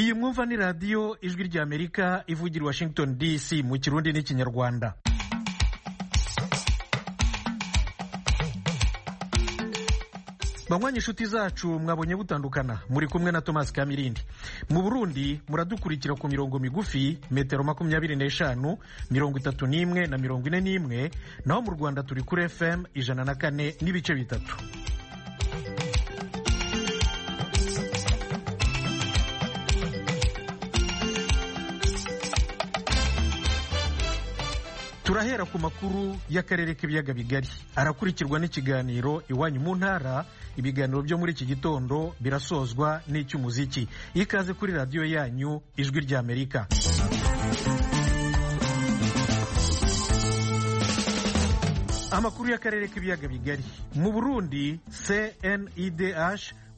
iyi mwumva ni radiyo ijwi ry'amerika ivugira washington dc mu kirundi n'ikinyarwanda banywanyi inshuti zacu mwabonye butandukana muri kumwe na thomas kamirindi mu burundi muradukurikira ku mirongo migufi metero makumyabiri n'eshanu mirongo itatu n'imwe na mirongo ine n'imwe naho mu rwanda turi kuri fm ijana na kane n'ibice bitatu turahera ku makuru y'akarere k'ibiyaga bigari arakurikirwa n'ikiganiro iwanyu mu ntara ibiganiro byo muri iki gitondo birasozwa n'icy'umuziki ikaze kuri radiyo yanyu ijwi ry'amerika amakuru y'akarere k'ibiyaga bigari mu burundi cnidh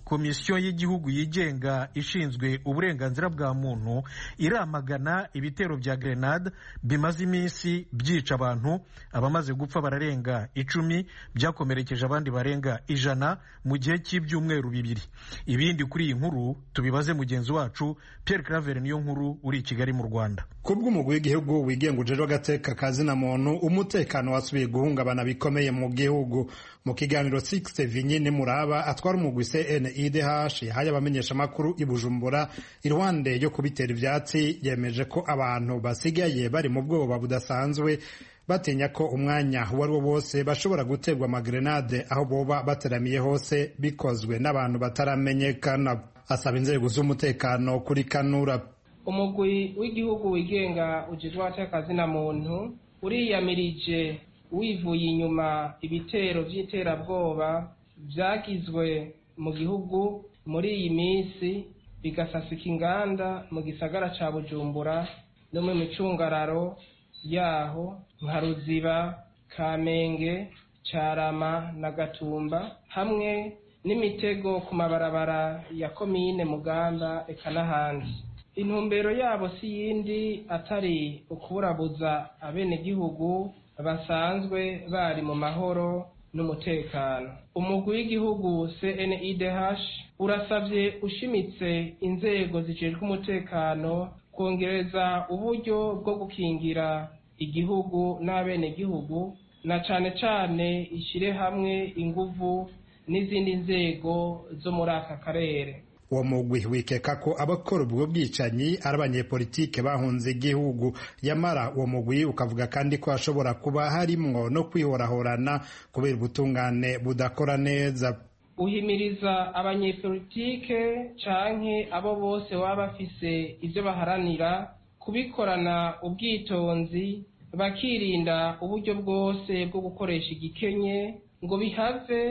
komisiyo y'igihugu yigenga ishinzwe uburenganzira bwa muntu iramagana ibitero bya grenade bimaze iminsi byica abantu abamaze gupfa bararenga icumi byakomerekeje abandi barenga ijana mu gihe cy'ibyumweru bibiri ibindi kuri iyi nkuru tubibaze mugenzi wacu Pierre Claver niyo nkuru uri i Kigali mu Rwanda kubw'umugwi w'igihugu wigengujejwe agateka ka zina muntu umutekano wasubiye guhungabana bikomeye mu gihugu mu kiganiro Sixte Vinyine Muraba atwara umugwi CNIDH yahaye abamenyeshamakuru i Bujumbura iruhande yo kubitera ivyatsi yemeje ko abantu basigaye bari mu bwoba budasanzwe batinya ko umwanya uwo ari wo wose bashobora guterwa amagrenade aho boba bateramiye hose bikozwe n'abantu bataramenyekana asaba inzego z'umutekano kuri kanura umugwi w'igihugu wigenga ujejwe atekazina muntu uriyamirije wivuye inyuma ibitero by'iterabwoba byagizwe mu gihugu muri iyi minsi bigasasika inganda mu gisagara ca bujumbura no mu micungararo yaho nka ruziba kamenge carama na gatumba hamwe n'imitego ku mabarabara ya komine mugamba eka n'ahandi intumbero yabo si yindi atari ukuburabuza abenegihugu basanzwe bari mu mahoro n'umutekano umugwi w'igihugu CNIDH urasabye ushimitse inzego zijejwe umutekano kongereza uburyo bwo gukingira igihugu n'abenegihugu na cane cane ishire hamwe inguvu n'izindi nzego zo muri aka karere uwo mugwi wikeka ko abakora ubwo bwicanyi ari abanyepolitike bahunze igihugu yamara uwo mugwi ukavuga kandi ko hashobora kuba harimwo no kwihorahorana kubera ubutungane budakora neza uhimiriza abanyepolitike canke abo bose baba bafise ivyo baharanira kubikorana ubwitonzi bakirinda uburyo bwose bwo gukoresha igikenye ngo bihave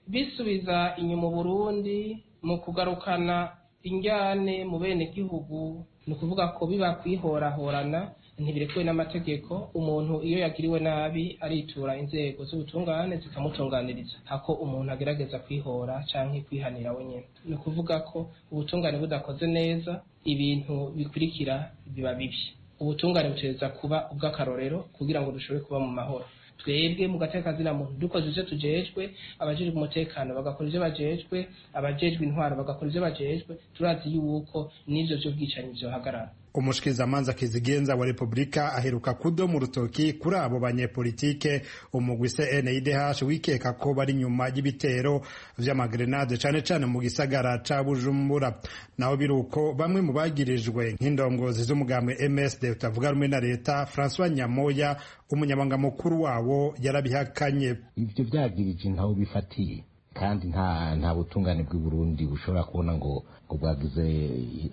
bisubiza inyuma Burundi mu kugarukana injyane mu bene gihugu ni ukuvuga ko biba kwihorahorana ntibirekuwe n'amategeko umuntu iyo yagiriwe nabi aritura inzego z'ubutungane zikamutunganiriza hako umuntu agerageza kwihora cyangwa kwihanira wenyine ni ukuvuga ko ubutungane budakoze neza ibintu bikurikira biba bibi ubutungane butereza kuba ubw'akarorero kugira ngo dushobore kuba mu mahoro twebwe mu gatekazina muntu dukoze ivyo tujejwe abajejwe umutekano bagakora ivyo bajejwe abajejwe intwaro bagakora ivyo bajejwe turazi yuko n'ivyo vy'ubwicanyi vyohagarara umushikizamanza kizigenza wa repubulika aheruka kudo mu rutoki kuri abo banyepolitike umugwi cnidh wikeka ko bari nyuma y'ibitero vy'amagrenade cane cane mu gisagara ca bujumbura naho biruko bamwe mu bagirijwe nk'indongozi z'umugambi ms de utavuga rumwe na leta francois nyamoya umunyabanga mukuru wabo yarabihakanye ivyo vyagirije ntaho bifatiye kandi nta nta butungane bw'i burundi bushobora kubona ngo ngo bwagize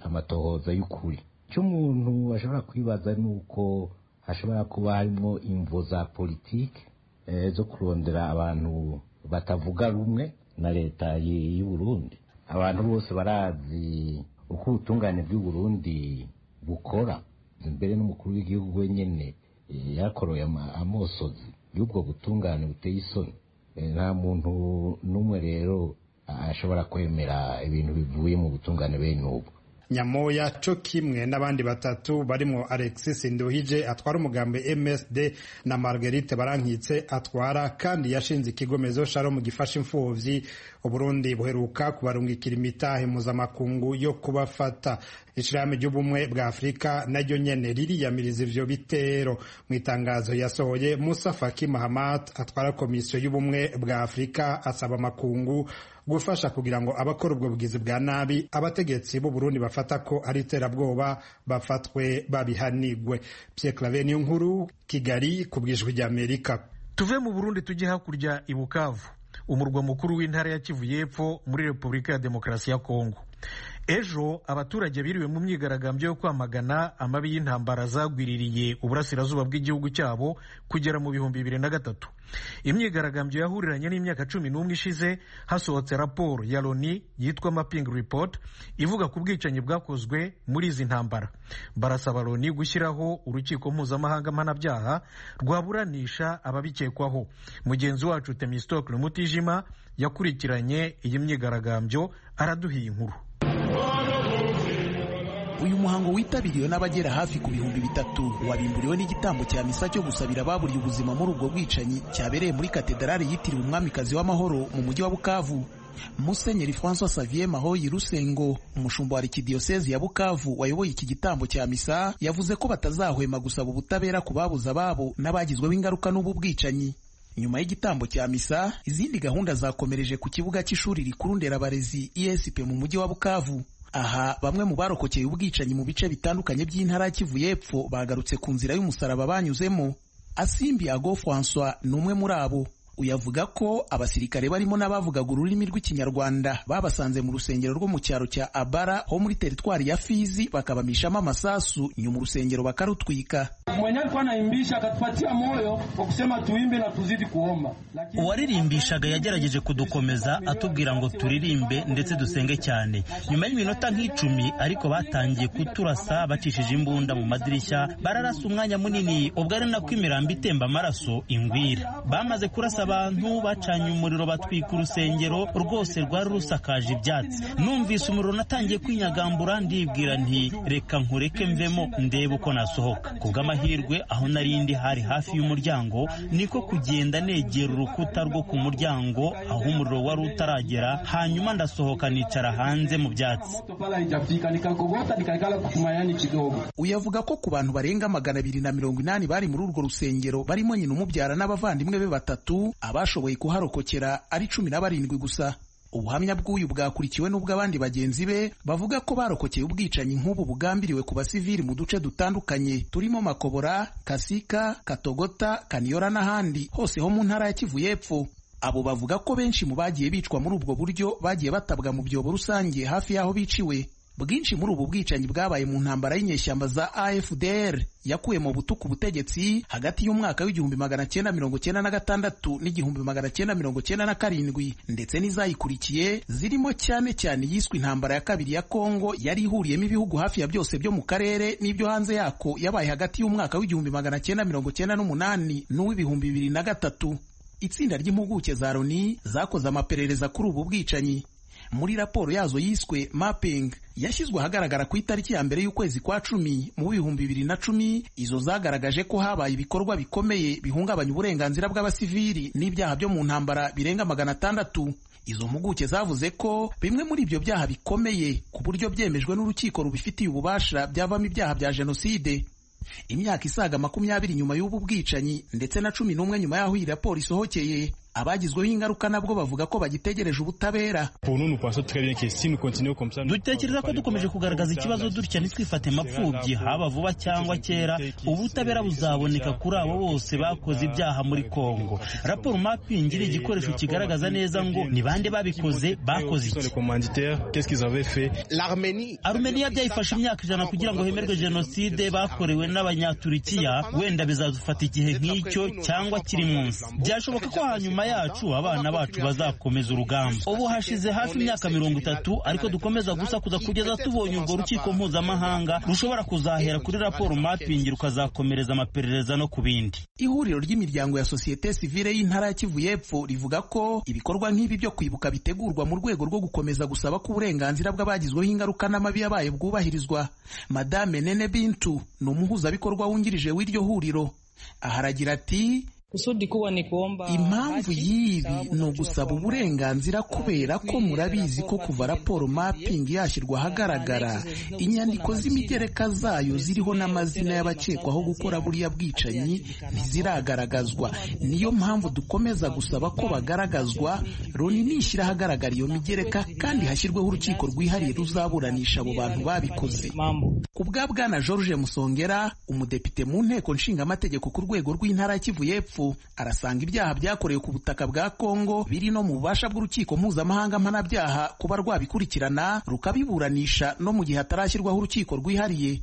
amatohoza y'ukuri icyo umuntu ashobora kwibaza ni uko hashobora kuba harimo imvo za politiki zo kurondera abantu batavuga rumwe na leta y'u Burundi abantu bose barazi uko ubutungane bw'u Burundi bukora mbere n'umukuru w'igihugu wenyine yakoroye amosozi y'ubwo butungane buteye isoni nta muntu n'umwe rero ashobora kwemera ibintu bivuye mu butungane bene ubu nyamoya cyo kimwe n'abandi batatu barimo alexis nduhije atwara umugambi msd na marguerite barankitse atwara kandi yashinze ikigomezo sharomu gifasha imfubyi uburundi buheruka kubarungikira imitahe mpuzamakungu yo kubafata ishyirahamwe ry'ubumwe bwa afurika naryo nyene ririyamiriza ivyo bitero mu itangazo yasohoye musa faki mahamat atwara komisiyo y'ubumwe bwa afurika asaba amakungu gufasha kugira ngo abakora ubwo bugizi bwa nabi abategetsi b'uburundi bafata ko ari iterabwoba bafatwe babihanigwe pierre clave niyo nkuru kigali ku bwijwi ry'amerika tuve mu burundi tujye hakurya i bukavu umurwa mukuru w'intara ya kivu y'epfo muri repubulika ya demokarasi ya kongo ejo abaturage biriwe mu myigaragambyo yo kwamagana amabi y'intambara zagwiririye uburasirazuba bw'igihugu cyabo kugera mu bihumbi bibiri na gatatu imyigaragambyo yahuriranye n'imyaka cumi n'umwe ishize hasohotse raporo ya loni yitwa mapping report ivuga ku bwicanyi bwakozwe muri izi ntambara barasaba loni gushyiraho urukiko mpuzamahanga mpanabyaha rwaburanisha ababikekwaho mugenzi wacu temistokle mutijima yakurikiranye iyi myigaragambyo araduhiye inkuru uyu muhango witabiriwe n'abagera hafi ku bihumbi bitatu wabimburiwe n'igitambo cya misa cyo gusabira ababuriye ubuzima muri ubwo bwicanyi cyabereye muri katedarali yitiriwe umwamikazi w'amahoro mu mujyi wa bukavu musenyeri francois savier mahoyi rusengo umushumba wa arikidiyosezi ya bukavu wayoboye iki gitambo cya misa yavuze ko batazahwema gusaba ubutabera ku babuze ababo n'abagizweho ingaruka n'ubu bwicanyi nyuma y'igitambo cya misa izindi gahunda zakomereje ku kibuga cy'ishuri rikuru nderabarezi esp mu mujyi wa bukavu aha bamwe mu barokokeye ubwicanyi mu bice bitandukanye by'intara ya kivu y'epfo bagarutse ku nzira y'umusaraba banyuzemo asimbi ago françois ni umwe muri abo uyavuga ko abasirikare barimo n'abavugaga ururimi rw'ikinyarwanda babasanze mu rusengero rwo mu cyaro cya abara ho muri teritwari ya fizi bakabamishamo amasasu nyuma urusengero bakarutwika mwenye alikuwa anaimbisha akatupatia moyo kwa kusema tuimbe na tuzidi kuomba. Lakini uwaririmbishaga yagerageje kudukomeza atubwira ngo turirimbe ndetse dusenge cyane nyuma y'iminota nk'icumi ariko batangiye kuturasa bacishije imbunda mu madirishya bararasa umwanya munini ubwo ari nako imirambo itemba amaraso ingwira bamaze kurasa abantu bacanye umuriro batwika urusengero rwose rwari rusakaje ibyatsi numvise umuriro natangiye kwinyagambura ndibwira nti reka nkureke mvemo ndebe uko nasohoka kubw'amahirwe amahirwe aho narindi hari hafi y'umuryango niko kugenda negera urukuta rwo ku muryango aho umuriro wari utaragera hanyuma ndasohoka nicara hanze mu byatsi topala haijafika nikakogota nikaikala kutumayani kidogo. uyavuga ko ku bantu barenga magana abiri na mirongo inani bari muri urwo rusengero barimo nyina umubyara n'abavandimwe be batatu abashoboye kuharokokera ari cumi na barindwi gusa ubuhamya bw'uyu bwakurikiwe n'ubw'abandi bagenzi be bavuga ko barokokeye ubwicanyi nk'ubu bugambiriwe ku basivili mu duce dutandukanye turimo makobora kasika katogota kaniyora n'ahandi hose ho mu ntara ya kivu y'epfo abo bavuga ko benshi mu bagiye bicwa muri ubwo buryo bagiye batabwa mu byobo rusange hafi y'aho biciwe bwinshi muri ubu bwicanyi bwabaye mu ntambara y'inyeshyamba za AFDR yakuye mu butuku ubutegetsi hagati y'umwaka w'igihumbi magana cyenda mirongo cyenda na gatandatu n'igihumbi magana cyenda mirongo cyenda na karindwi ndetse n'izayikurikiye zirimo cyane cyane yiswe intambara ya kabiri ya Kongo yari ihuriyemo ibihugu hafi ya byose byo mu karere n'ibyo hanze yako yabaye hagati y'umwaka w'igihumbi magana cyenda mirongo cyenda n'umunani n'uw'ibihumbi bibiri na gatatu itsinda ry'impuguke za Loni zakoze amaperereza kuri ubu bwicanyi muri raporo yazo yiswe mapping yashyizwe ahagaragara ku itariki ya mbere y'ukwezi kwa cumi mu bihumbi bibiri na cumi izo zagaragaje ko habaye ibikorwa bikomeye bihungabanya uburenganzira bw'abasivili n'ibyaha byo mu ntambara birenga magana atandatu izo mpuguke zavuze ko bimwe muri ibyo byaha bikomeye ku buryo byemejwe n'urukiko rubifitiye ububasha byavamo ibyaha bya jenoside imyaka isaga makumyabiri nyuma y'ubu bwicanyi ndetse na cumi n'umwe nyuma y'aho iyi raporo isohokeye abagizweho ingaruka nabwo bavuga ko bagitegereje ubutabera dutekereza ko dukomeje kugaragaza ikibazo dutya ntitwifate mapfubyi haba vuba cyangwa kera ubutabera buzaboneka kuri abo bose bakoze ibyaha muri kongo raporo mapingi iri igikoresho kigaragaza neza ngo ni bande babikoze bakoze iki arumeniya byayifashe imyaka ijana kugira ngo hemerwe jenoside bakorewe n'abanyaturikiya wenda bizadufata igihe nk'icyo cyangwa kiri munsi byashoboka ko hanyuma nyuma yacu abana bacu bazakomeza urugamba ubu hashize hafi imyaka mirongo itatu ariko dukomeza gusakuza kugeza tubonye urwo rukiko mpuzamahanga rushobora kuzahera kuri raporo mapingi rukazakomereza amaperereza no ku bindi ihuriro ry'imiryango ya sosiyete sivile y'intara ya kivu y'epfo rivuga ko ibikorwa nk'ibi byo kwibuka bitegurwa mu rwego rwo gukomeza gusaba ko uburenganzira bw'abagizweho ingaruka n'amabi yabaye bwubahirizwa madame nene bintu ni umuhuzabikorwa wungirije w'iryo huriro aha aragira ati impamvu y'ibi ni ugusaba uburenganzira kubera ko murabizi ko kuva raporo mapingi yashyirwa ahagaragara inyandiko z'imigereka zayo ziriho n'amazina y'abakekwaho gukora buriya bwicanyi ntiziragaragazwa niyo mpamvu dukomeza gusaba ko bagaragazwa loni nishyira ahagaragara iyo migereka kandi hashyirweho urukiko rwihariye ruzaburanisha abo bantu babikoze ku bwa bwana george musongera umudepite mu nteko nshingamategeko ku rwego rw'intara ya kivu y'epfo arasanga ibyaha byakorewe ku butaka bwa Kongo biri no mu bubasha bw'urukiko mpuzamahanga mpanabyaha kuba rwabikurikirana rukabiburanisha no mu gihe hatarashyirwaho urukiko rwihariye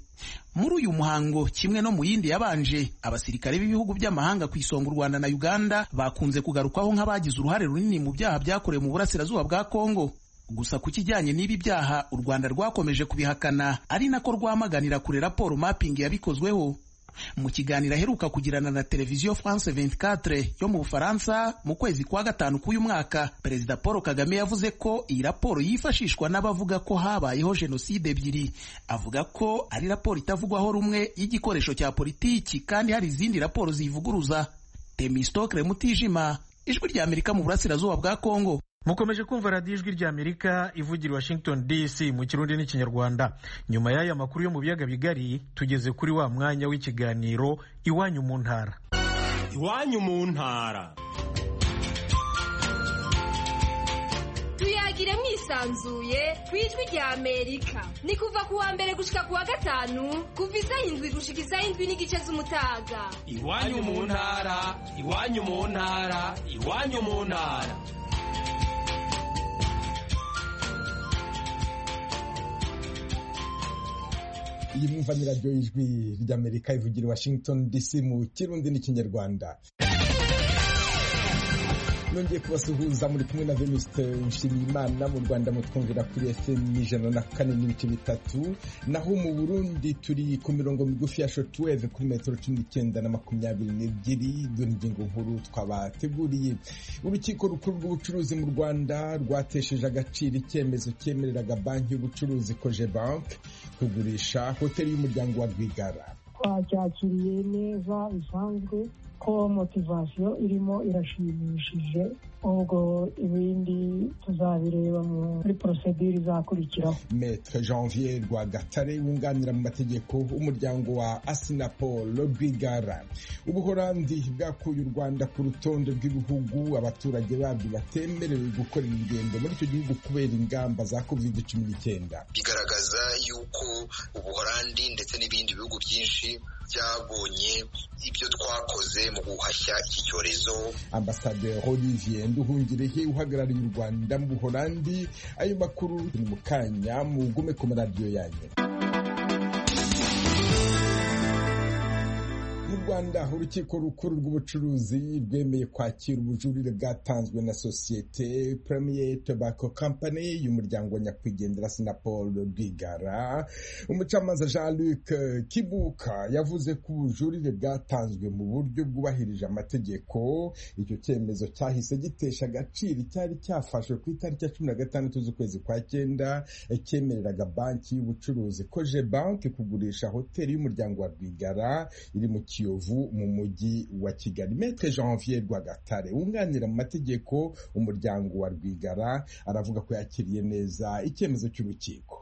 muri uyu muhango kimwe no mu yindi yabanje abasirikare b'ibihugu by'amahanga ku isonga u rwanda na uganda bakunze kugarukwaho nk'abagize uruhare runini mu byaha byakorewe mu burasirazuba bwa kongo gusa ku kijyanye n'ibi byaha u rwanda rwakomeje kubihakana ari nako rwamaganira kure raporo mapingi yabikozweho mu kiganiro aheruka kugirana na televiziyo france 24 yo mu bufaransa mu kwezi kwa gatanu k'uyu mwaka perezida paul kagame yavuze ko iyi raporo yifashishwa n'abavuga ko habayeho jenoside ebyiri avuga ko ari raporo itavugwaho rumwe y'igikoresho cya politiki kandi hari izindi raporo ziyivuguruza temistokre mutijima ijwi rya amerika mu burasirazuba bwa congo mukomeje kumva radiyo ijwi ry'amerika ivugira washington dc mu kirundi n'ikinyarwanda nyuma y'aya makuru yo mu biyaga bigari tugeze kuri wa mwanya w'ikiganiro iwanyu mu ntara iwanyu mu ntara tuyagire mwisanzuye ku ijwi ry'amerika ni kuva ku wa mbere gushyika ku wa gatanu kuva isaha indwi gushyika isaha indwi n'igice z'umutaga iwanyu mu ntara iwanyu mu ntara iwanyu mu ntara iyi mwumva nyiraryo ijwi ry'amerika ivugira washington dc mu kirundi n'ikinyarwanda nongeye kubasuhuza muri kumwe na venuste nshimiyimana mu rwanda mutwumvira kuri fm ijana na kane n'ibice bitatu naho mu burundi turi ku mirongo migufi ya shotweve kuri metero cumi n'icyenda na makumyabiri n'ebyiri dore ingingo nkuru twabateguriye urukiko rukuru rw'ubucuruzi mu rwanda rwatesheje agaciro icyemezo cyemereraga banki y'ubucuruzi koje banki kugurisha hoteli y'umuryango wa rwigara twabyakiriye neza bisanzwe ko motivasiyo irimo irashimishije ubwo ibindi tuzabireba muri porosedire izakurikiraho metre janvier rwagatare wunganira mu mategeko w'umuryango wa asinapo rwigara ubuhorandi bwakuye u rwanda ku rutonde rw'ibihugu abaturage babyo batemerewe gukorera ingendo muri icyo gihugu kubera ingamba za covid cumi n'icyenda bigaragaza yuko ubuhorandi ndetse n'ibindi bihugu byinshi byabonye ibyo twakoze mu guhashya iki cyorezo ambasaderi olivier nduhungirehe uhagarariye u rwanda mu buholandi ayo makuru ni mu kanya mugume ku maradiyo yanyu mu rwanda urukiko rukuru rw'ubucuruzi rwemeye kwakira ubujurire bwatanzwe na sosiyete premier tobacco company y'umuryango wa nyakwigendera sinapol rwigara umucamanza jean luc kibuka yavuze ko ubujurire bwatanzwe mu buryo bwubahirije amategeko icyo cyemezo cyahise gitesha agaciro icyari cyafashwe ku itariki ya cumi na gatandatu z'ukwezi kwa cyenda cyemereraga banki y'ubucuruzi koje banki kugurisha hoteli y'umuryango wa rwigara iri mu kiyovu kiyovu mu mujyi wa kigali metre janvier rwagatare wunganira mu mategeko umuryango wa rwigara aravuga ko yakiriye neza icyemezo cy'urukiko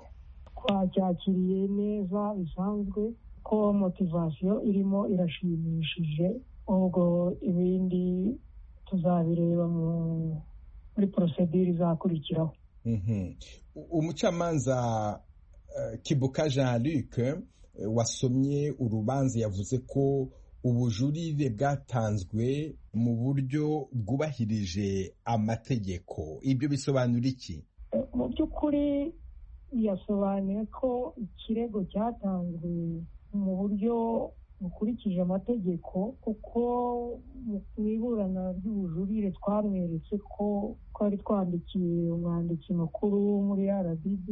twacyakiriye neza bisanzwe ko motivasiyo irimo irashimishije ubwo ibindi tuzabireba muri porosedire izakurikiraho umucamanza kibuka jean luc wasomye urubanza yavuze ko ubujurire bwatanzwe mu buryo bwubahirije amategeko ibyo bisobanura iki mu by'ukuri yasobanuye ko ikirego cyatanzwe mu buryo mukurikije amategeko kuko mu iburana ry'ubujurire twamweretse ko twari twandikiye umwanditsi mukuru muri rdb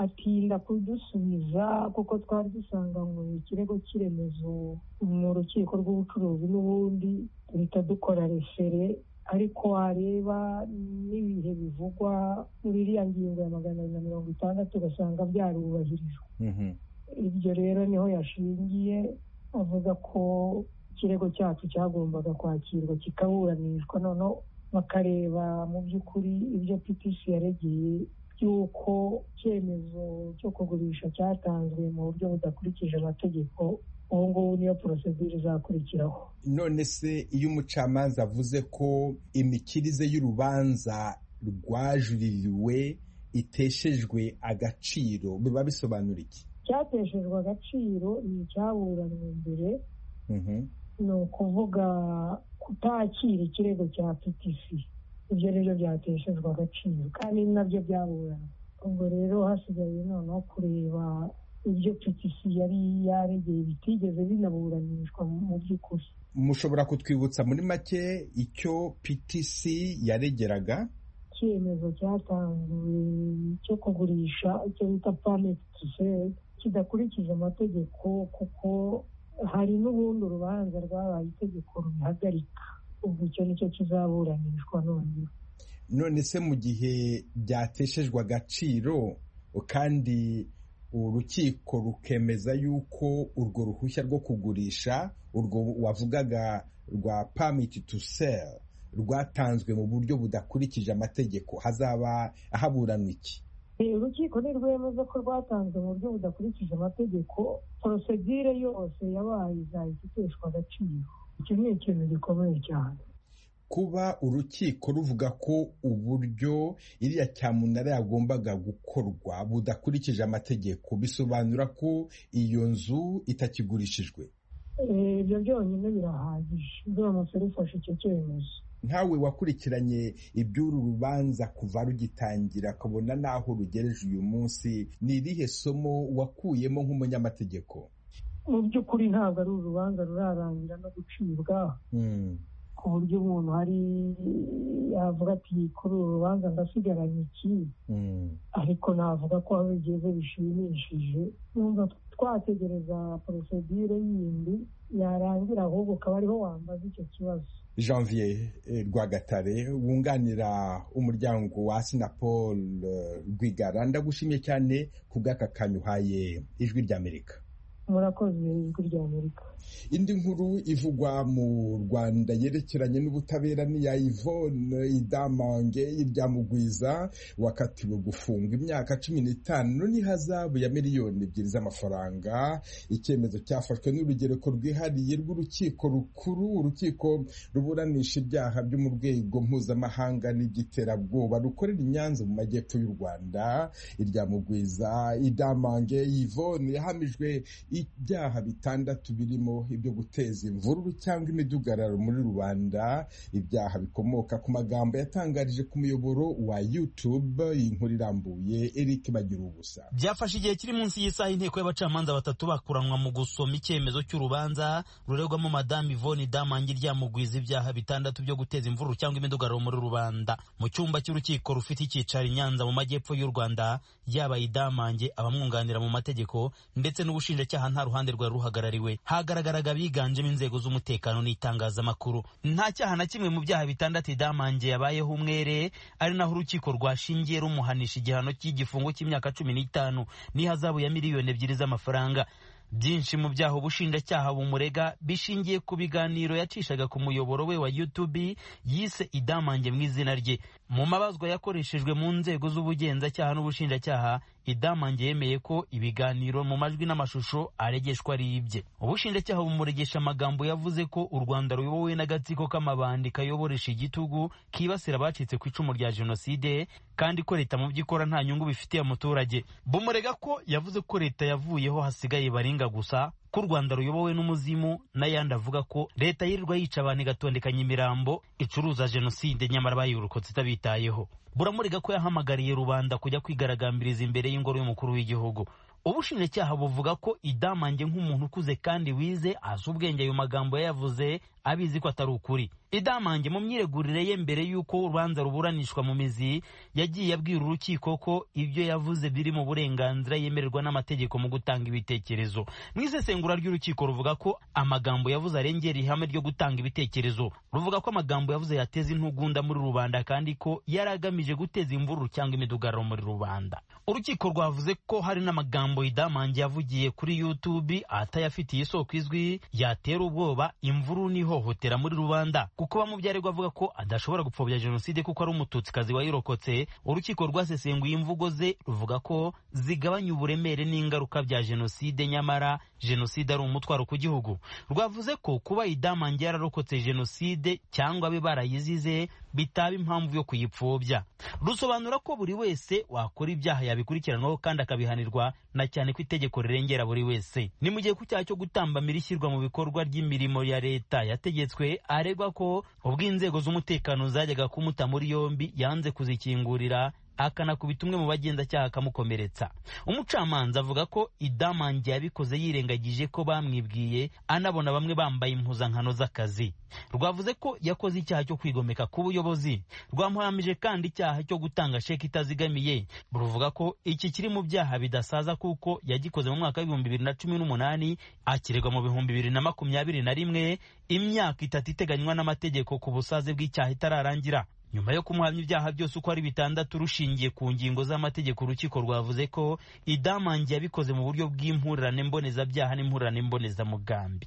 atinda kudusubiza kuko twari dusanganywe ikirego cy'iremezo mu rukiko rw'ubucuruzi n'ubundi duhita dukora refere ariko wareba n'ibihe bivugwa muri iriya ngingo ya magana abiri na mirongo itandatu ugasanga byarubahirijwe ibyo rero niho yashingiye avuga ko ikirego cyacu cyagombaga kwakirwa kikaburanishwa noneho bakareba mu by'ukuri ibyo ptc yaregeye by'uko icyemezo cyo kugurisha cyatanzwe mu buryo budakurikije amategeko ubu ngubu niyo porosedire izakurikiraho none se iyo umucamanza avuze ko imikirize y'urubanza rwajuririwe iteshejwe agaciro biba bisobanura iki icyateshejwe agaciro ni icyaburanwe mbere ni ukuvuga kutakira ikirego cya ptc ibyo ni byo byateshejwe agaciro kandi ni nabyo byaburanwe ubwo rero hasigaye noneho kureba ibyo ptc yari yaregeye bitigeze binaburanishwa mu by'ukuri mushobora kutwibutsa muri make icyo ptc yaregeraga icyemezo cyatanzwe cyo kugurisha icyo bita pameti tuseri kidakurikije amategeko kuko hari n'ubundi urubanza rwabaye itegeko rubihagarika ubwo icyo nicyo kizaburanishwa noneho none se mu gihe byateshejwe agaciro kandi urukiko rukemeza yuko urwo ruhushya rwo kugurisha urwo wavugaga rwa pamiti tu seri rwatanzwe mu buryo budakurikije amategeko hazaba haburanwa iki urukiko ntirwemeza ko rwatanzwe mu buryo budakurikije amategeko porosedire yose yabaye izahita iteshwa agaciro iki ni ikintu gikomeye cyane kuba urukiko ruvuga ko uburyo iriya cyamunara yagombaga gukorwa budakurikije amategeko bisobanura ko iyo nzu itakigurishijwe ibyo byonyine birahagije biramutse rufashe icyo cyemezo nkawe wakurikiranye iby'uru rubanza kuva rugitangira akabona n'aho rugereje uyu munsi ni irihe somo wakuyemo nk'umunyamategeko mu by'ukuri ntabwo ari urubanza rurarangira no gucibwa ku buryo umuntu hari yavuga ati kuri uru rubanza ndasigaranye iki ariko navuga ko aho bigeze bishimishije numva twategereza porosedire yindi yarangira ahubwo ukaba ariho wambaza icyo kibazo janvier rwagatare wunganira umuryango wa sinapol rwigara ndagushimye cyane ku bw'aka kanyu uhaye ijwi ry'amerika murakoze ijwi ry'amerika indi nkuru ivugwa mu rwanda yerekeranye n'ubutabera ni iya ivone idamange iryamugwiza wakatiwe gufungwa imyaka cumi n'itanu n'ihazabu ya miliyoni ebyiri z'amafaranga icyemezo cyafashwe n'urugereko rwihariye rw'urukiko rukuru urukiko ruburanisha ibyaha byo mu rwego mpuzamahanga n'iby'iterabwoba rukorera i nyanza mu majyepfo y'u rwanda iryamugwiza idamange ivone yahamijwe ibyaha bitandatu birimo ibyo guteza imvururu cyangwa imidugararo muri rubanda ibyaha bikomoka ku magambo yatangarije ku muyoboro wa youtube inkuru irambuye eric bagira ubusa byafashe igihe kiri munsi y'isaha inteko y'abacamanza batatu bakuranwa mu gusoma icyemezo cy'urubanza ruregwamo madamu ivoni damangi ryamugwiza ibyaha bitandatu byo guteza imvururu cyangwa imidugararo muri rubanda mu cyumba cy'urukiko rufite icyicaro i nyanza mu majyepfo y'u rwanda yaba idamange abamwunganira mu mategeko ndetse n'ubushinjacyaha nta ruhande rwari ruhagarariwe hagaragaraga biganjemo inzego z'umutekano n'itangazamakuru nta cyaha na kimwe mu byaha bitandatu idamange yabayeho umwere ari naho urukiko rwashingiye rumuhanisha igihano cy'igifungo cy'imyaka cumi n'itanu n'ihazabu ya miliyoni ebyiri z'amafaranga byinshi mu byaha ubushinjacyaha bumurega bishingiye ku biganiro yacishaga ku muyoboro we wa youtube yise idamange mu izina rye mu mabazwa yakoreshejwe mu nzego z'ubugenzacyaha n'ubushinjacyaha idamange yemeye ko ibiganiro mu majwi n'amashusho aregeshwa ari ibye ubushinjacyaha bumuregesha amagambo yavuze ko u rwanda ruyobowe n'agatsiko k'amabandi kayoboresha igitugu kibasira abacitse ku icumu rya jenoside kandi ko leta mu byo ikora nta nyungu bifitiye umuturage bumurega ko yavuze ko leta yavuyeho hasigaye baringa gusa ko u rwanda ruyobowe n'umuzimu n'ayandi avuga ko leta yirirwa yica abantu igatondekanya imirambo icuruza jenoside nyamara bayirokotse itabitayeho buramurega ko yahamagariye rubanda kujya kwigaragambiriza imbere y'ingoro y'umukuru w'igihugu ubushinjacyaha buvuga ko idamange nk'umuntu ukuze kandi wize azi ubwenge ayo magambo yayavuze abizi ko atari ukuri idamange mu myiregurire ye mbere y'uko urubanza ruburanishwa mu mizi yagiye abwira urukiko ko ibyo yavuze biri mu burenganzira yemererwa n'amategeko mu gutanga ibitekerezo mu isesengura ry'urukiko ruvuga ko amagambo yavuze arengera ihame ryo gutanga ibitekerezo ruvuga ko amagambo yavuze yateza intugunda muri rubanda kandi ko yari agamije guteza imvururu cyangwa imidugararo muri rubanda urukiko rwavuze ko hari n'amagambo idamange yavugiye kuri youtube atayafitiye isoko izwi yatera ubwoba imvururu n'ihohotera muri rubanda kuko bamubyarirwa avuga ko adashobora gupfobya jenoside kuko ari umututsikazi wayirokotse urukiko rwasesenguye imvugo ze ruvuga ko zigabanya uburemere n'ingaruka bya jenoside nyamara jenoside ari umutwaro ku gihugu rwavuze ko kuba idamange yararokotse jenoside cyangwa abe barayizize bitaba impamvu yo kuyipfobya rusobanura ko buri wese wakora ibyaha yabikurikiranwaho kandi akabihanirwa na cyane ko itegeko rirengera buri wese ni mu gihe ku cyaha cyo gutambamira ishyirwa mu bikorwa ry'imirimo ya leta yategetswe aregwa ko ubwo inzego z'umutekano zajyaga kumuta muri yombi yanze kuzikingurira akanakubita umwe mu bagenzacyaha akamukomeretsa umucamanza avuga ko idamange yabikoze yirengagije ko bamwibwiye anabona bamwe bambaye impuzankano z'akazi rwavuze ko yakoze icyaha cyo kwigomeka ku buyobozi rwamuhamije kandi icyaha cyo gutanga sheki itazigamiye ruvuga ko iki kiri mu byaha bidasaza kuko yagikoze mu mwaka w'ibihumbi bibiri na cumi n'umunani akiregwa mu bihumbi bibiri na makumyabiri na rimwe imyaka itatu iteganywa n'amategeko ku busaze bw'icyaha itararangira nyuma yo kumuhamya ibyaha byose uko ari bitandatu rushingiye ku ngingo z'amategeko urukiko rwavuze ko idamange yabikoze mu buryo bw'impurirane mbonezabyaha n'impurirane mbonezamugambi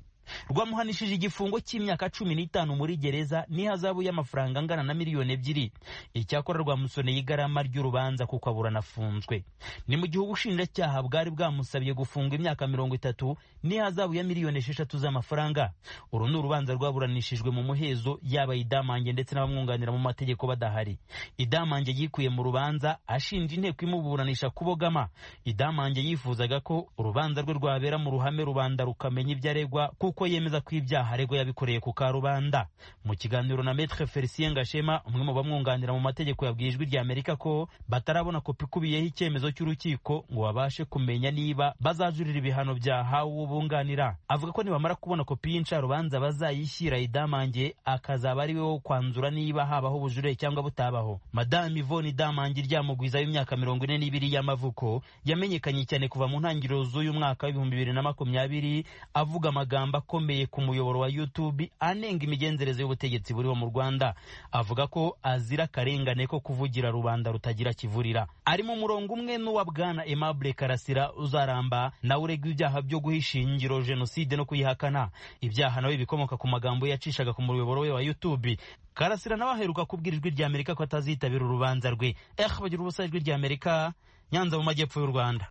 rwamuhanishije igifungo cy'imyaka cumi n'itanu muri gereza n'ihazabu y'amafaranga angana na miliyoni ebyiri icyakora rwamusoneye igarama ry'urubanza kuko aburana afunzwe ni mu gihe ubushinjacyaha bwari bwamusabye gufunga imyaka mirongo itatu n'ihazabu ya miliyoni esheshatu z'amafaranga uru ni urubanza rwaburanishijwe mu muhezo yaba idamange ndetse n'abamwunganira mu mategeko badahari idamange yikuye mu rubanza ashinja inteko imuburanisha kubogama idamange yifuzaga ko urubanza rwe rwabera mu ruhame rubanda rukamenya ibyo aregwa kuko kuko yemeza ko ibyaha aregwa yabikoreye ku karubanda mu kiganiro na Maître Felicien Gashema umwe mu bamwunganira mu mategeko yabwiye ijwi rya Amerika ko batarabona kopi ikubiyeho icyemezo cy'urukiko ngo babashe kumenya niba bazajurira ibihano byahawe ubunganira avuga ko nibamara kubona kopi y'incarubanza bazayishyira idamange akazaba ari we wo kwanzura niba habaho ubujurire cyangwa butabaho Madame Yvonne Idamange ryamugwiza w'imyaka mirongo ine n'ibiri y'amavuko yamenyekanye cyane kuva mu ntangiriro z'uyu mwaka w'ibihumbi bibiri na makumyabiri avuga amagambo akomeye ku muyoboro wa YouTube anenga imigenzereze y'ubutegetsi buriho mu Rwanda avuga ko azira akarengane ko kuvugira rubanda rutagira kivurira ari mu murongo umwe n'uwa bwana Aimable Karasira uzaramba nawe uregwa ibyaha byo guhisha ingiro jenoside no kuyihakana ibyaha nawe bikomoka ku magambo yacishaga ku muyoboro we wa YouTube Karasira nawe aheruka kubwira ijwi ry'Amerika ko atazitabira urubanza rwe eh bagira ubusa ijwi ry'Amerika Nyanza mu majyepfo y'u Rwanda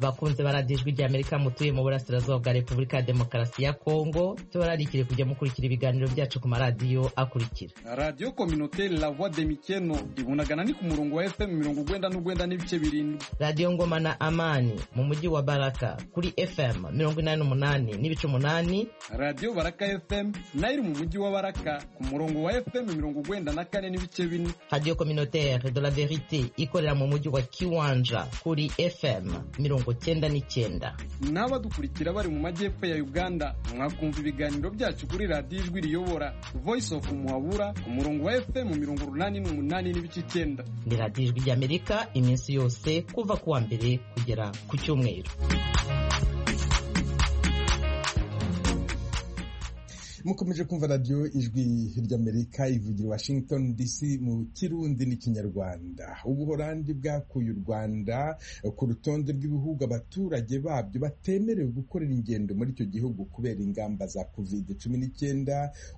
bakunze baradijwi ry'amerika mutuye mu burasirazuba bwa repubulika ya demokarasi ya kongo tubararikire kujya mukurikira ibiganiro byacu ku maradiyo akurikira radiyo kominoteri la voix de mikeno ibunagana ni ku murongo wa fm mirongo urwenda n'urwenda n'ibice birindwi radiyo ngoma na amani mu mujyi wa baraka kuri fm mirongo inani n'umunani n'ibice umunani radiyo baraka fm nayo iri mu mujyi wa baraka ku murongo wa fm mirongo urwenda na kane n'ibice bine radiyo kominoteri de la verite ikorera mu mujyi wa kiwanja kuri fm mirongo cyenda n'icyenda n'abadukurikira bari mu majyepfo ya uganda mwakumva ibiganiro byacu kuri radiyo ijwi riyobora voice of muhabura ku murongo wa fm mirongo urunani n'umunani n'ibice icyenda ni radiyo ijwi ry'amerika iminsi yose kuva ku wa mbere kugera ku cyumweru mukomeje kumva radiyo ijwi ry'amerika ivugira washington dc mu kirundi n'ikinyarwanda ubuhorandi bwakuye u rwanda ku rutonde rw'ibihugu abaturage babyo batemerewe gukorera ingendo muri icyo gihugu kubera ingamba za covid cumi n'icyenda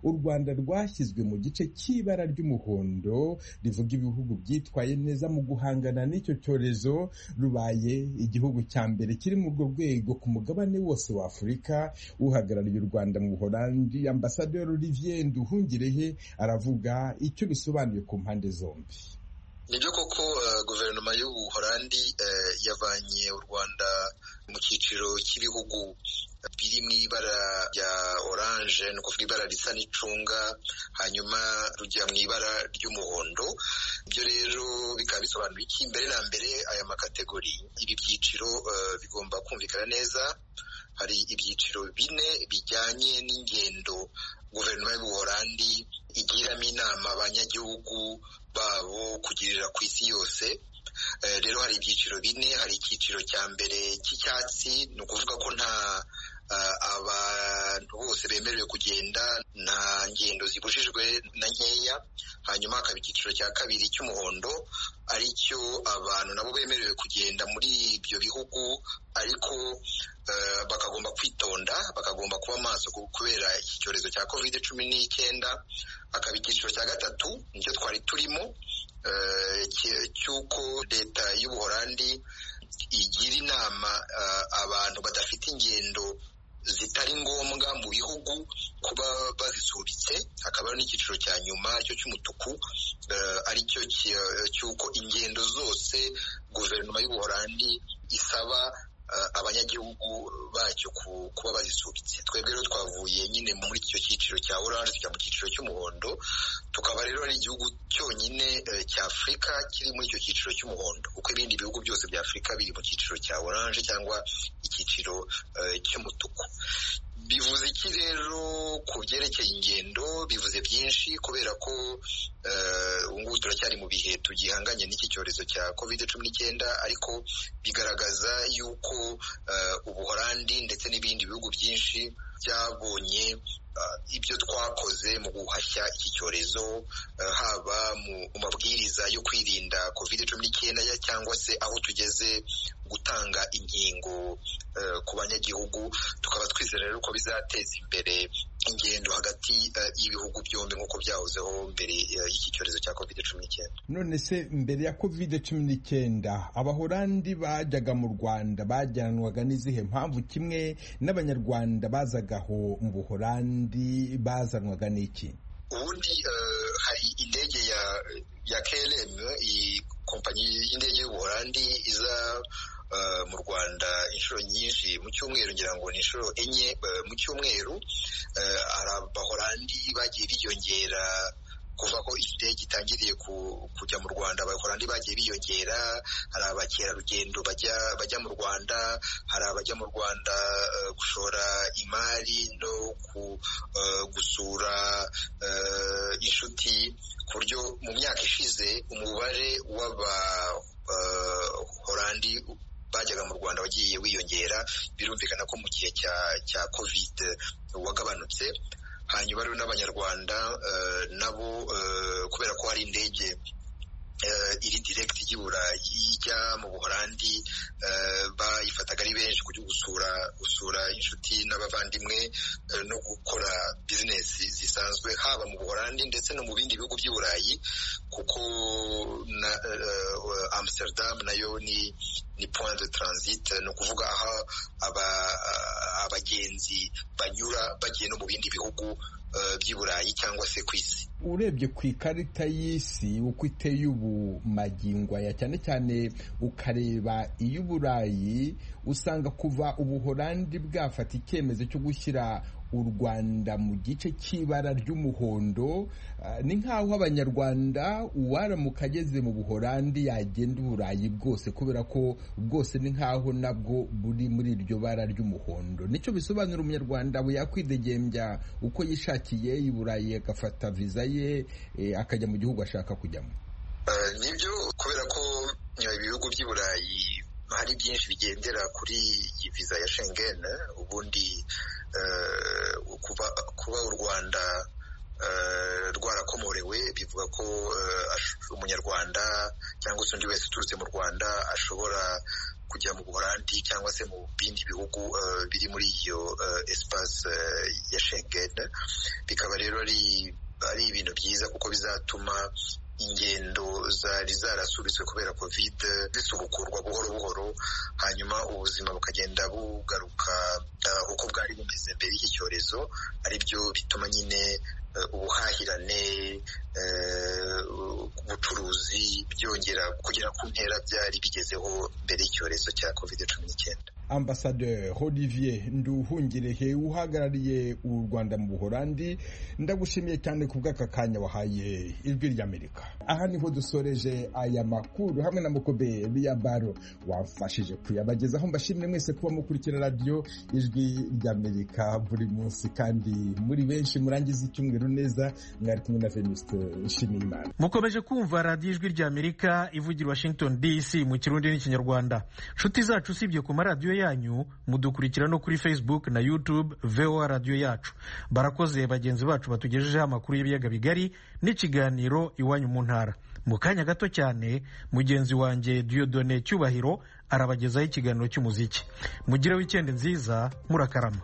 u rwanda rwashyizwe mu gice cy'ibara ry'umuhondo rivuga ibihugu byitwaye neza mu guhangana n'icyo cyorezo rubaye igihugu cya mbere kiri mu urwo rwego ku mugabane wose w'afurika uhagarariye u rwanda mu buhorandi ambasaderi olivier nduhungirehe aravuga icyo bisobanuye ku mpande zombi nibyo koko guverinoma y'ubuhorandi yavanye u rwanda mu cyiciro cy'ibihugu biri mu ibara rya oranje ni ukuvuga ibara risa n'icunga hanyuma rujya mu ibara ry'umuhondo ibyo rero bikaba bisobanuye iki mbere na mbere aya makategori ibi byiciro eh, bigomba kumvikana neza hari ibyiciro bine bijyanye n'ingendo guverinoma y'ubuholandi igiramo inama abanyagihugu babo kugirira ku isi yose Eh, rero hari ibyiciro bine hari icyiciro cya mbere cy'icyatsi ni ukuvuga ko nta eh, abantu bose bemerewe kugenda nta ngendo zibujijwe na nkeya hanyuma hakaba icyiciro cya kabiri cy'umuhondo aricyo abantu nabo bemerewe kugenda muri ibyo bihugu ariko eh, bakagomba kwitonda bakagomba kuba maso kubera iki cyorezo cya covid cumi n'icyenda hakaba icyiciro cya gatatu nicyo twari turimo eh, cy- cy'uko leta y'ubuholandi igira inama eh, abantu badafite ingendo zitari ngombwa mu bihugu kuba bazisubitse hakaba n'icyiciro cya nyuma cyo cy'umutuku eh, aricyo cy- cy'uko ingendo zose guverinoma y'ubuholandi isaba eh, abanyagihugu bacyo ku- kuba bazisubitse twebwe rero twavuye nyine muri icyo cyiciro cya oranje tujya mu cyiciro cy'umuhondo tukaba rero ari igihugu cyonyine eh, cya afurika kiri muri icyo cyiciro cy'umuhondo kuko ibindi bihugu byose bya afurika biri mu cyiciro cya oranje cyangwa icyiciro eh, cy'umutuku bivuze iki rero ku byerekeye ingendo bivuze byinshi kubera ko eh, ubu ngubu turacyari mu bihe tugihanganye n'iki cyorezo cya kovide cumi n'icyenda ariko bigaragaza yuko eh, ubuholandi ndetse n'ibindi bihugu byinshi byabonye eh, ibyo twakoze mu guhashya iki cyorezo eh, haba mu mu mabwiriza yo kwirinda kovide cumi n'icyenda ya- cyangwa se aho tugeze gutanga inkingo eh, ku banyagihugu tukaba twizera rero ko bizateza imbere ingendo hagati eh, y'ibihugu byombi nk'uko byahozeho mbere eh, y'iki cyorezo cya covid cumi n'icyenda none se mbere ya covid cumi n'icyenda abahorandi bajyaga mu rwanda bajyanwaga n'izihe mpamvu kimwe n'abanyarwanda bazaga aho mu buhorandi bazanwaga n'iki ubundi eh, hari indege ya ya KLM iyi kompanyi y'indege y'ubuholandi iza eh, mu rwanda inshuro nyinshi mu cyumweru ngira ngo ni inshuro enye eh, mu cyumweru eh, hari abaholandi bagiye biyongera kuva ko iyi ndege itangiriye ku- kujya mu rwanda abaholandi bagiye biyongera hari abakerarugendo bajya bajya mu rwanda hari abajya mu rwanda eh, gushora imari no ku, eh, gusura eh, inshuti ku buryo mu myaka ishize umubare w'abaholandi bajyaga mu rwanda wagiye wiyongera birumvikana ko mu gihe cya cya covid wagabanutse hanyuma rero n'abanyarwanda eh, nabo eh, kubera ko hari indege eh, iri direct ijya i Burayi ijya mu Buholandi eh, bayifataga ari benshi kujya gusura gusura inshuti n'abavandimwe eh, no gukora business zisanzwe haba mu Buholandi ndetse no mu bindi bihugu by'i Burayi kuko na eh, eh, Amsterdam nayo ni ni point de transit ni ukuvuga aho aba abagenzi banyura bagiye no mu bindi bihugu eh, by'i Burayi cyangwa se ku isi urebye ku ikarita y'isi uko iteye ubu magingo aya cyane cyane ukareba iy'uburayi usanga kuva ubuhorandi bwafata icyemezo cyo gushyira u rwanda mu gice cy'ibara ry'umuhondo ah, ni nk'aho abanyarwanda uwaramuka ageze mu buhorandi yagenda uburayi bwose kubera ko bwose ni nk'aho nabwo buri muri iryo bara ry'umuhondo nicyo bisobanura umunyarwanda we yakwidegembya uko yishakiye i burayi agafata viza ye eh, akajya mu gihugu ashaka kujyamo Eh, nibyo kubera ko eh, ibihugu by'i burayi hari byinshi bigendera kuri iyi viza ya Schengen ubundi eh, kuba, kuba u rwanda eh, rwarakomorewe bivuga ko eh, ash- umunyarwanda cyangwa se undi wese uturutse mu rwanda ashobora kujya mu buholandi cyangwa se mu bindi bihugu eh, biri muri iyo eh, espace eh, ya Schengen bikaba rero ari ari ibintu byiza kuko bizatuma ingendo zari zarasubitswe kubera covid zisubukurwa buhoro buhoro hanyuma ubuzima bukagenda bugaruka eh, uko bwari bumeze mbere y'iki cyorezo ari byo bituma nyine eh, ubuhahirane eh, ubucuruzi byongera kugera ku ntera byari bigezeho mbere y'icyorezo cya covid cumi n'icyenda ambasaderi olivier nduhungirehe uhagarariye u rwanda mu buhorandi ndagushimiye cyane ku bw'aka kanya wahaye ijwi ry'amerika aha niho dusoreje aya makuru hamwe na mukobe baro wamfashije kuyabagezaho mbashimire mwese kuba mukurikira radiyo ijwi ry'amerika buri munsi kandi muri benshi murangiza icyumweru neza mwari kumwe na venuste nshimiyimana mukomeje kumva radiyo ijwi ry'amerika ivugira washington dc mu kirundi n'ikinyarwanda nshuti zacu usibye ku maradiyo yanyu mudukurikira no kuri facebook na youtube voa radiyo yacu barakoze bagenzi bacu batugejejeho amakuru y'ibiyaga bigari n'ikiganiro iwanyu mu ntara mu kanya gato cyane mugenzi wanjye diyodone cyubahiro arabagezaho ikiganiro cy'umuziki mugire wikendi nziza murakarama